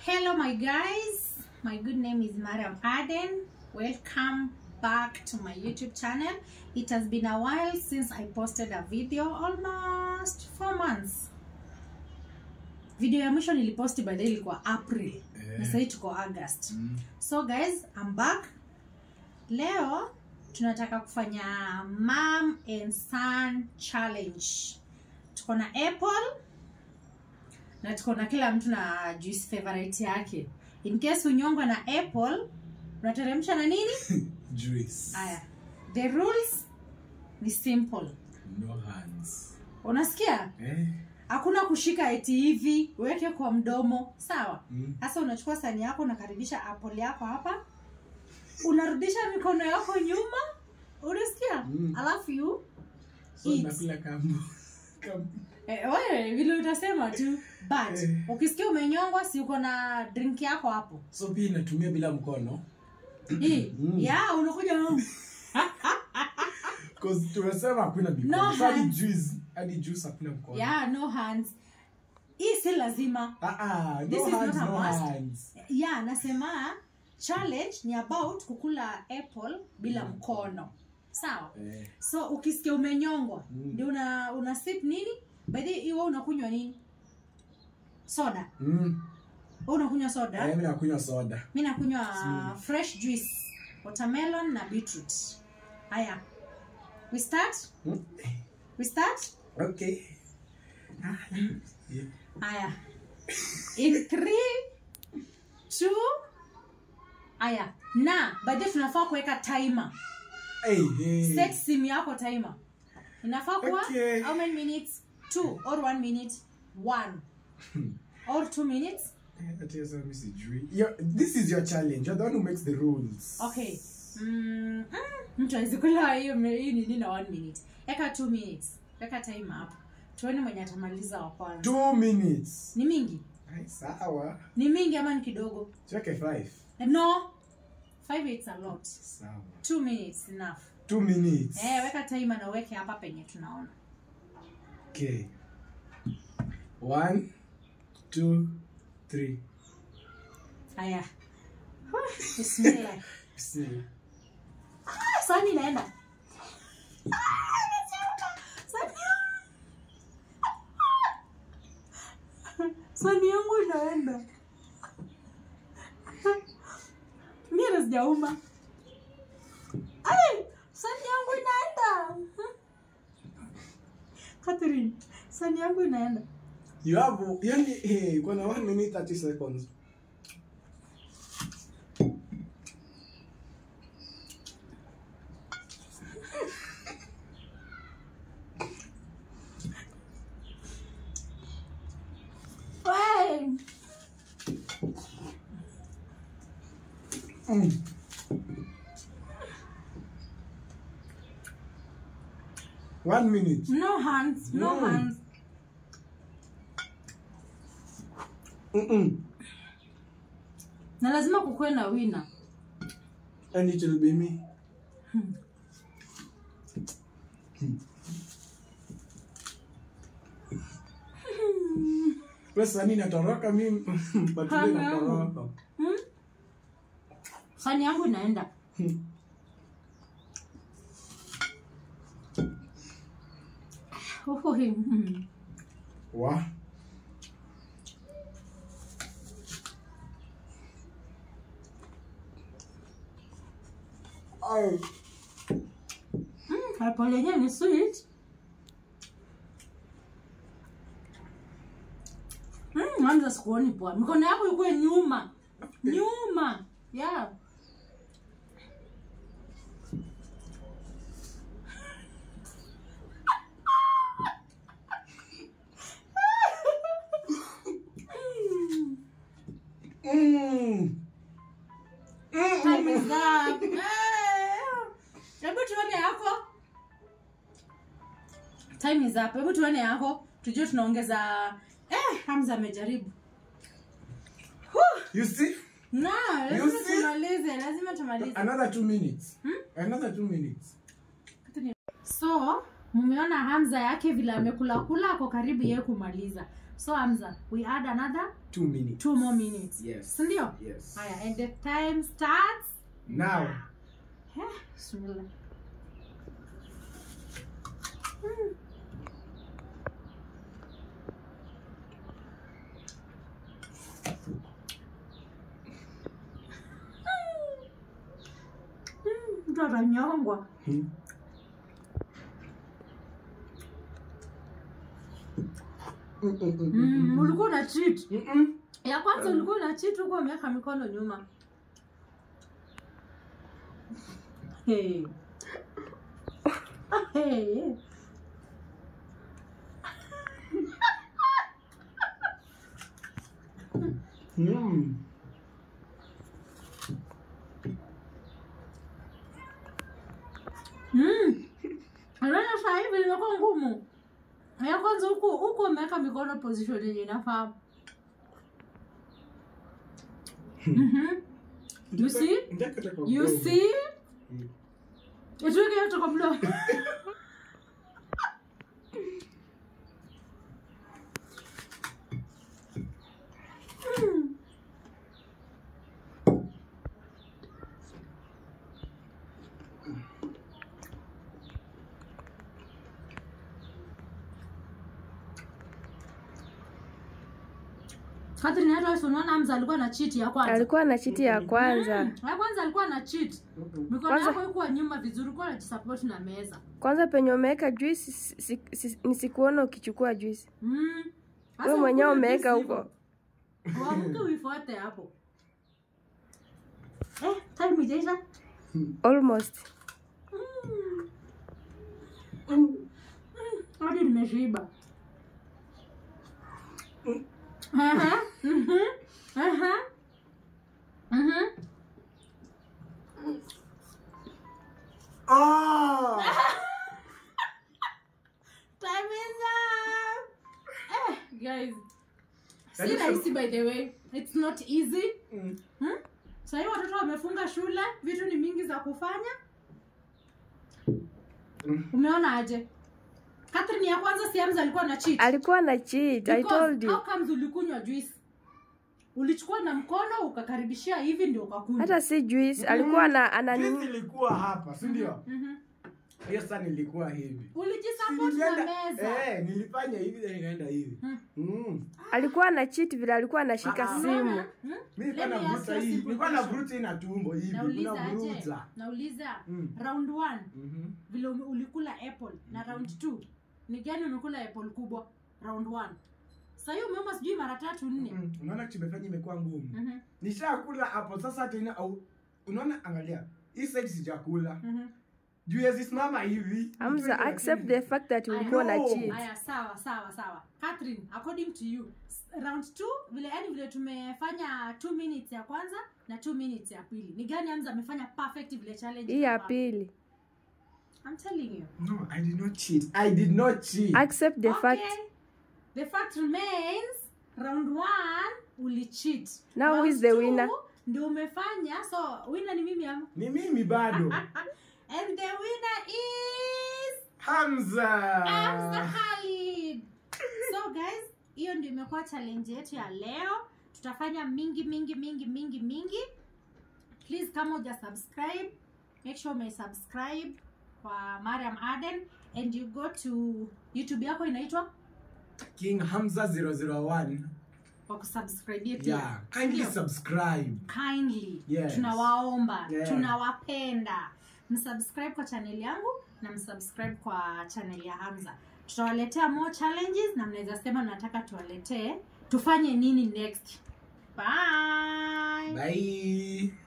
Hello, my guys. My good name is Mariam Aden. Welcome back to my YouTube channel. It has been a while since I posted a video, almost four months. Video ya mwisho niliposti by the way ilikuwa April. Na sasa tuko August. Mm. So guys, I'm back. Leo tunataka kufanya mom and son challenge. Tuko na apple na tuko na kila mtu na juice favorite yake. In case unyongwa na apple, unateremsha na nini? Juice. Aya. The rules ni simple. No hands. Unasikia? Eh? Hakuna kushika eti hivi, uweke kwa mdomo, sawa? Mm. Sasa unachukua sani yako unakaribisha apple yako hapa, unarudisha mikono yako nyuma, unasikia? Mm. Alafu you So Eat. nakula kambo. Kambo. eh, wewe vile utasema tu, but Eh. ukisikia umenyongwa, si uko na drink yako hapo So pia inatumia bila mkono. hii Mm. ya unakuja mm. Cause tumesema hakuna mikono. No So hadi hands. juice, hadi juice hakuna mkono. ya no hands. Hii si lazima Ah ah, This no is hands, not a no must. hands. ya nasema challenge ni about kukula apple bila mkono, sawa? Eh. so ukisikia umenyongwa Mm. ndio una, una sip nini by the way wewe unakunywa nini soda Mm. wewe unakunywa soda Eh, mimi nakunywa soda. mi nakunywa Mm. fresh juice watermelon na beetroot haya we start Mm. we start Okay. Ah, yeah. haya in three two haya na by the way tunafaa kuweka timer Hey, hey. set simu yako timer inafaa kuwa Okay. how many minutes two or one minute one or two minutes Eh, ati sasa mimi sijui. Yo- This is your challenge. You're the one who makes the rules. okay mm, mm, mtu awezi kula hiyo me- hii nini na one minute eka two minutes weka time hapo tuone mwenye atamaliza wa kwanza Two minutes. ni mingi Ai, sawa. ni mingi ama ni kidogo Tuweke five. no five it's a lot Sawa. two minutes enough Two minutes. eh, weka timer na uweke hapa penye tunaona Okay. One, two, three. haya bismillah Bismillah. Ah, sani inaenda Ah, sani sani yangu inaenda mi hata sijauma Ai, sani yangu inaenda Catherine, sani yangu inaenda You have yani hey, kuna one minute 30 seconds. Wey, Mm. One minute. no hands no Mm. hands Mm-mm. na lazima kukuwe na wina And it will be me. Pesa nini natoroka mimi but Hana mimi yangu. natoroka. hmm? sani yangu inaenda Oi, mm. Wa. Ai. Mm, apple yenyewe ni sweet Mm, anza sikuoni poa mikono yako ikuwe nyuma nyuma yeah. Mm. Time is up. Eh, hebu tuone yako time is up hebu tuone yako tujue tunaongeza eh, hamza amejaribu Whew. You see? na You lazima see? tumalize lazima tumalize Another two minutes. Hmm? Another two minutes. so mmeona hamza yake vile amekula kula ako karibu yeye kumaliza so hamza we add another Two minutes. two more minutes Yes. sindio Yes. haya and the time starts Now. Eh, bismillah. Mm. Mm, mtu atanyongwa Hmm. Mm, mm, mm, mm, mm, ulikuwa una cheat mm, mm. ya kwanza ulikuwa una cheat huko umeweka mikono nyuma hey. Hey. Mm. Mm. Unaona sasa hivi imekuwa ngumu. Ya kwanza huku huku umeweka mikono position yenye inafaa. Mhm. You see? Ndaka taka You mdomo. see? Mm. Ituweke yote kwa mdomo. Mm. Catherine hata wewe unaona Hamza alikuwa na cheat ya kwanza. alikuwa na chiti ya kwanza Mm, ya kwanza alikuwa na cheat. Mm, mm. Mikono Kwanza- yako ikuwa nyuma vizuri, ulikuwa unajisupport na meza. kwanza penye umeweka juice si- si- si- nisikuona ukichukua juice Mm. Sasa wewe mwenyewe ukule umeweka juice huko hivyo. Uamke uifuate hapo. Eh, time ijaisha. almost Mm. Mm. Hadi nimeshiba. Aha. Mhm. Aha. Mhm. Ah! Time is up. Eh, guys. Si Yaani rahisi by the way. It's not easy. Mm. Hmm? Sahii watoto wamefunga shule, vitu ni mingi za kufanya. Mm. Umeona aje? Catherine ya kwanza si Hamza alikuwa na cheat. alikuwa na cheat i Because told you how comes ulikunywa juice? Ulichukua na mkono ukakaribishia hivi ndio ukakunywa. hata si juice alikuwa na ana Juice nini ilikuwa hapa si ndio Mhm. hiyo sasa nilikuwa hivi Ulijisupport na Nilienda- meza. eh, nilifanya hivi then nikaenda hivi Hmm. Mm. alikuwa na cheat vile alikuwa anashika Ah, ah. simu Unaona? Hmm? Mimi nilikuwa Let me ask navuta you a hii simple nilikuwa question. navuta hii na tumbo hivi Nauliza aje? unavuruta Nauliza Mm. round 1 Mhm. vile ume- ulikula apple na round 2 ni gani umekula apple kubwa round 1 sasa hiyo umeomba sijui mara tatu nne Mm. unaona chimefanya imekuwa ngumu Mhm, nishakula hapo sasa tena au unaona angalia hii side sijakula mhm. juu yazisimama hivi Hamza accept the fact that ulikuwa na No. cheat Aya, sawa sawa sawa Catherine, according to you s- round 2 vile yani vile tumefanya 2 minutes ya kwanza na 2 minutes ya pili ni gani Hamza amefanya perfect vile challenge hii ya inafaa? pili I'm telling you no i did not cheat i did not cheat accept the okay. fact the fact remains round 1 ulicheat Now who Round is the two, winner? ndio umefanya so winner ni mimi ama ni mimi bado and the winner is hamza Hamza Khalid. So guys, hiyo ndio imekuwa challenge yetu ya leo. Tutafanya mingi mingi mingi mingi mingi. Please kama uja subscribe, make sure ume subscribe kwa Mariam Aden and you go to YouTube yako inaitwa king hamza 001 kwa kusubscribe pia. yeah kindly Ndio. subscribe kindly Yes. tunawaomba Yeah. tunawapenda msubscribe kwa channel yangu na msubscribe kwa channel ya hamza tutawaletea more challenges na mnaweza sema mnataka tuwaletee tufanye nini next bye bye